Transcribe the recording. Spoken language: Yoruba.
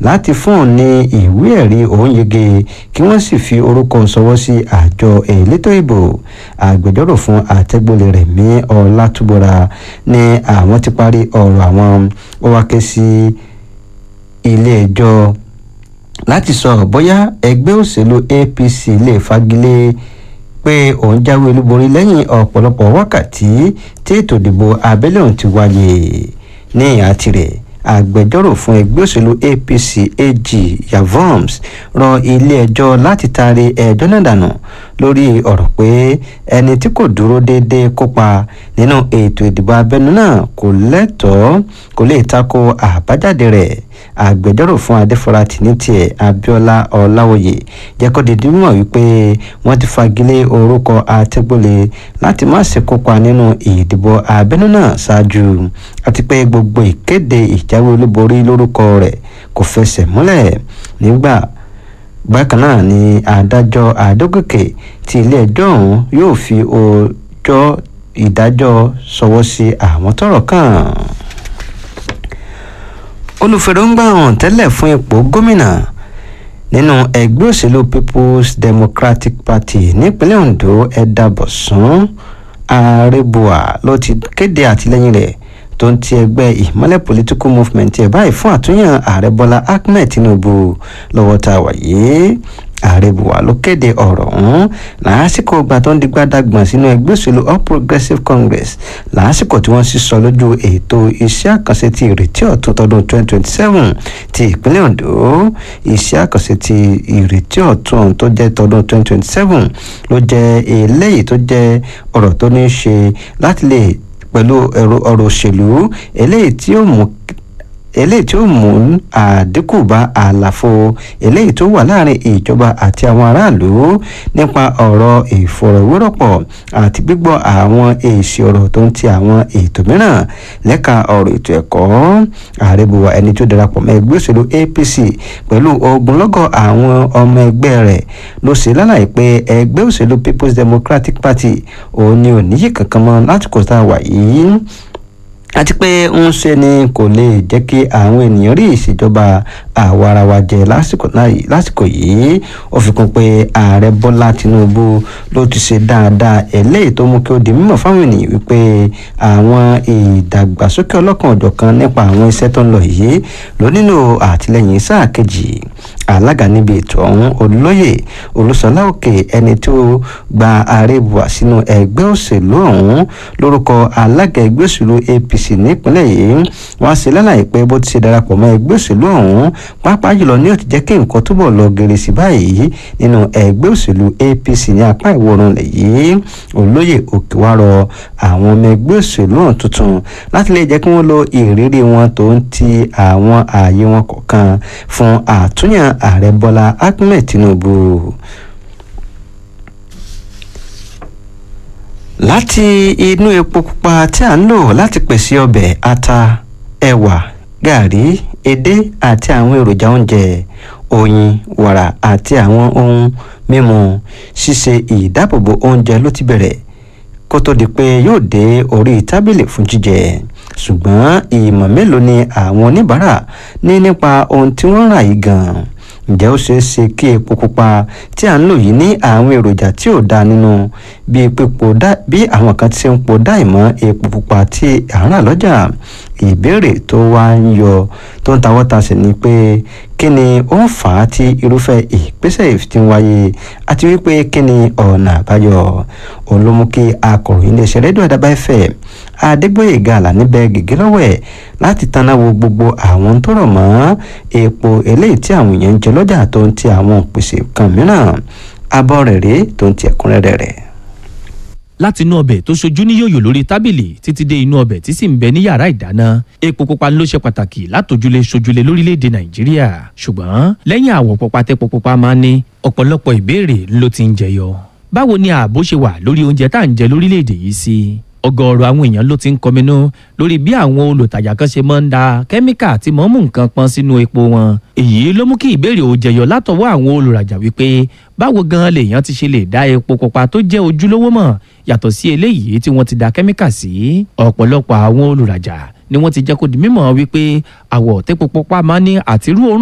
láti fún òun ní ìwé ẹ̀rí òun yege kí wọ́n sì fi orúkọ sọwọ́ sí àjọ elétò ìbò agbẹjọ́rò fún àtẹ́gbọ́lẹ̀ rẹ̀ mí ọlátúbọ̀ra ní àwọn ti parí ọ̀rọ̀ àwọn ó wá ké sí ilé ẹjọ́ láti sọ bóyá ẹgbẹ́ òṣèlú apc lè fagilé pé òun jáwé olúborí lẹ́yìn ọ̀pọ̀lọpọ̀ wákàtí tí ètò ìdìbò abẹ́lé òun ti wáyé ní ìhà tirẹ̀ agbẹjọ́rò fún ẹgbẹ́ òṣèlú apc ag yavoms rọ ilé-ẹjọ́ láti taari ẹjọ́ náà dànù lórí ọ̀rọ̀ pé ẹni tí kò dúró déédéé kópa nínú ètò ìdìbò abẹ́nú náà kò lẹ́tọ̀ọ́ kò lè tako àbájáde rẹ̀ agbẹjọ́rò fún adéfọ́láti ní tiẹ̀ abiola ọláwòye jẹ́ kó di dímọ̀ wípé wọ́n ti fagilé orúkọ àtẹ́gbọ́lẹ̀ láti má ṣe kópa nínú ìdìbò abẹ́nú náà ṣáájú àti pé gbogbo ìkéde ìjáwé olúborí lórúkọ rẹ̀ kò fẹsẹ̀ múlẹ̀ nígbà bákan náà ni adájọ́ adógòkè tí ilé-ẹjọ́ ọ̀hún yóò fi ọjọ́ ìdájọ́ sọwọ́ sí àwọn tọ́rọ̀ kàn olùfèrèǹgbà hàn tẹ́lẹ̀ fún ipò gómìnà nínú ẹgbẹ́ òṣèlú people's democratic party nípínlẹ̀ ondo ẹ̀dà bọ̀sùn àrèbùà ló ti kéde àtìlẹ́yìn rẹ̀ tó ń ti ẹgbẹ́ ìmọ́lẹ̀ political movement ẹ̀ báyìí fún àtúnyàn ààrẹ bọ́lá ahmed tinubu lọ́wọ́ tá a wà yìí ààrẹ buwa ló kéde ọ̀rọ̀ ọ̀hún lásìkò ìgbà tó ń di gbádàgbọ̀n sínú ẹgbẹ́ òṣèlú all progressives congress lásìkò tí wọ́n sì sọ lójú ètò iṣẹ́ àkànṣe ti ìrètí ọ̀tún tọdún 2027 ti ìpínlẹ̀ ondo iṣẹ́ àkànṣe ti ìrètí ọ̀tún tó jẹ́ tọdún 2027 ló jẹ́ eléyìí tó jẹ́ ọ̀rọ̀ tó ní í ṣe láti lè pẹ̀lú ọ̀rọ̀ òṣèlú eléyìí tí ó mú eléyìí tí ó mú àdínkù bá àlàfo eléyìí tó wà láàrin ìjọba àti àwọn aráàlú nípa ọ̀rọ̀ ìfọ̀rọ̀wérọ̀pọ̀ àti gbígbọ́ àwọn èsì ọ̀rọ̀ tó ń ti àwọn ètò mìíràn lẹ́ka ọ̀rọ̀ ètò ẹ̀kọ́ ààrẹ buwa ẹni tó darapọ̀ mọ́ ẹgbẹ́ òṣèlú apc pẹ̀lú ogunlọ́gọ̀ àwọn ọmọ ẹgbẹ́ rẹ̀ ló ṣe lálàyé pé ẹgbẹ́ òṣèlú people's democratic party òun ni ò níyì kankan mọ́ láti kó tá a wà yìí àti pé ń ṣe ni kò lè jẹ́ kí àwọn ènìyàn rí ìṣèjọba àwarawa jẹ lásìkò yìí ó fi kún pé ààrẹ bọ́lá tinubu ló ti ṣe dáadáa eléyìí tó mú kí ó di mímọ̀ fáwọn ènìyàn wípé àwọn ìdàgbàsókè ọlọ́kan ọ̀jọ̀kan nípa àwọn iṣẹ́ tó ń lọ yìí ló nílò àtìlẹyìn sáà kejì alága níbi ètò ọ̀hún olóyè olùsọlá òkè ẹni tó gba ààrẹ buwa sínú ẹgbẹ́ òṣèlú ọ̀hún lórúkọ alága ẹgbẹ́ òṣèlú apc nípínlẹ̀ yìí wọ́n ṣe lálàyé pé bó ti ṣe darapọ̀ mọ́ ẹgbẹ́ òṣèlú ọ̀hún pàápàá jùlọ ní ó ti jẹ́ kí nǹkan túbọ̀ lọ gèrè sí báyìí nínú ẹgbẹ́ òṣèlú apc ní apá ìwọ̀ oòrùn lẹ̀ yìí olóyè òkè wá rọ àwọn ọmọ ẹgbẹ́ òṣèlú ọ̀hún tuntun láti lè jẹ́ kí wọ́n lo ìrírí wọn tó ń ti àwọn ààyè wọn kọ̀ọ̀kan fún àtúnyàn ààrẹ bọ́lá ahmed tinubu. láti inú epo pupa tí a ń lò láti pèsè ọbẹ̀ ata ẹ̀wà gàrí edé àti àwọn èròjà oúnjẹ oyin wàrà àti àwọn ohun mímu ṣíṣe ìdáàbòbò oúnjẹ ló ti bẹ̀rẹ̀ kó tó di pé yóò dé orí tábìlì fún jíjẹ ṣùgbọ́n ìmọ̀ mélòó ni àwọn oníbàárà ní nípa ohun tí wọ́n rà yìí gan-an ǹjẹ́ ó ṣeé ṣe kí epo pupa tí à ń lò yìí ní àwọn èròjà tí ò dáa nínú bí pípo dá bí àwọn kan ti ń po dá ìmọ̀ epo pupa tí à ń rà lọ́jà ìbéèrè tó wá ń yọ tó ń tawọ́ tasẹ̀ ni pé kí ni ó ń fà á tí irúfẹ́ ìgbésẹ̀ ti ń wáyé àti wípé kí ni ọ̀nà àbáyọ òun ló mú kí akọ̀ròyìn iléeṣẹ́ rédíò àdàbà fm adégbòyèga àlàníbẹ̀ gègé lọ́wọ́ ẹ̀ láti tanná wo gbogbo àwọn tó rọ̀ mọ́ epo eléyìí tí àwọn èèyàn ń jẹ lọ́jà tó ń ti àwọn òpèsè kan mìíràn abọ́ rẹ̀ rèé tó ń ti ẹ̀kúnrẹ́rẹ́ rẹ̀ láti inú ọbẹ̀ tó ṣojú ní yòyò lórí tábìlì títí dé inú ọbẹ̀ tí sì ń bẹ ní yàrá ìdáná epo pupa ló ṣe pàtàkì látòjúlé ṣojúlé lórílẹ̀‐èdè nàìjíríà ṣùgbọ́n lẹ́yìn àwọ̀ pupa tẹ́po pupa máa ń ní ọ̀pọ̀lọpọ̀ ìbéèrè ló ti ń jẹyọ báwo ni ààbò ṣe wà lórí oúnjẹ tá à ń jẹ lórílẹ̀‐èdè yìí sí ọ̀gọ̀ọ̀rọ̀ àwọn èèyàn ló ti ń kọminú lórí bí àwọn olùtajà kan ṣe máa ń da kẹ́míkà tí mọ́ mú nǹkan pọn sínú epo wọn èyí ló mú kí ìbéèrè ò jẹyọ látọwọ́ àwọn olùrajà wípé báwo gan lèèyàn ti ṣe lè dá epo pupa tó jẹ́ ojúlówó mọ̀ yàtọ̀ sí eléyìí tí wọ́n ti da kẹ́míkà sí ọ̀pọ̀lọpọ̀ àwọn olùrajà ni wọ́n ti jẹ́ kó di mímọ̀ wípé àwọ̀ tẹ́po pupa máa ní àtirú òórùn